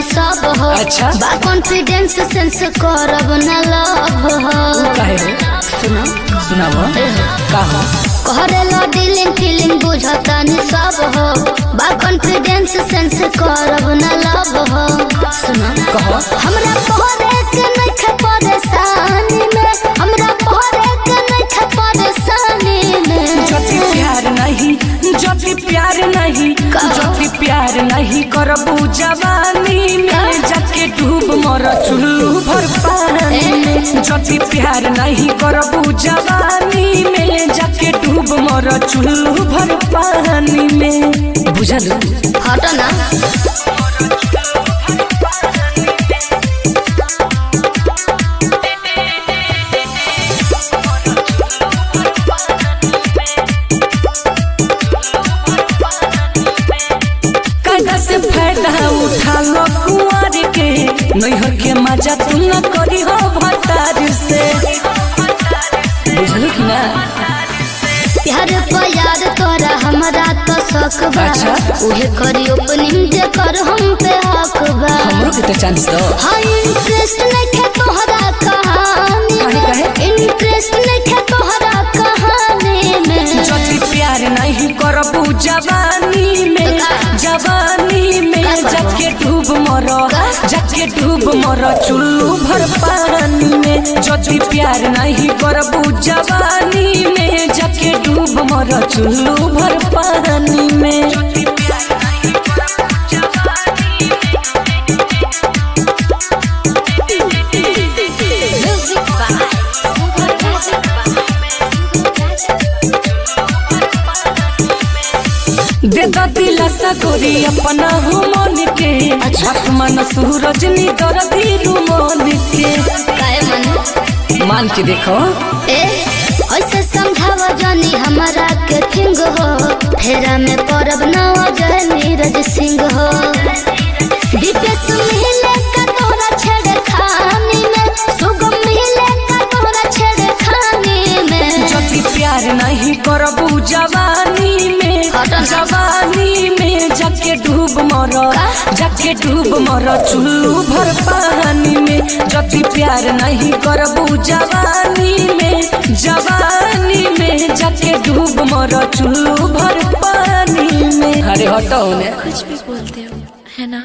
सब हो अच्छा। बा कॉन्फिडेंस सेंस करब न लव हो काहे हो सुनो सुनाव का हो करेला डीलिंग फीलिंग बुझतानी सब हो बा कॉन्फिडेंस सेंस करब न लव हो सुनो कहो हमरा पहरे के नइखे परेशानी में हमरा पहरे के नइखे परेशानी में जति प्यार नहीं जति प्यार नहीं जति प्यार नहीं करबू जवानी में जाके डूब मर चुल्लू भर पानी में जति प्यार नहीं करबू जवानी में जाके डूब मर चुल्लू भर पानी में बुझलू हट ना कायदा से फायदा उठा लो कुंवर के नैहर के मजा तू न करी हो भतार से बुझलू कि ना प्यार पर यार तोरा हमरा तो शक बा अच्छा। उहे करी ओपनिंग जे कर हम पे हक बा हमरो के तो चांस दो हाँ इंटरेस्ट नइखे तोहरा कहानी काहे, काहे? में इंटरेस्ट नइखे तोहरा कहानी में जति प्यार नहीं करबू जवानी में का? जवानी में का करबो? जाके डूब मरो का? जाके डूब मरो चुल्लू भर पानी में जति प्यार नहीं करबू जवानी में जाके डूब मरो चुल्लू भर पानी में म्यूजिक बाय दे द दिलासा गोरी अपना हो मन के आसमान सूरज नी दर्दी रू मन के काय मन मान के देखो ए ऐसे समझावा जानी हमारा के किंग हो फेरा में परब ना जय नीरज सिंह हो दीपेश मिले का तोरा छेड़े खानी में सुगम मिले का तोरा छेड़े खानी में जति प्यार नहीं करबू जवानी में हट ना। जवानी में जाके डूब मरो का? जाके डूब मरो चुल्लू भर पानी में जति प्यार नहीं करबू जवानी में जवानी में जाके डूब मरो चुल्लू भर पानी में अरे हटो ने कुछ भी बोलते हो है ना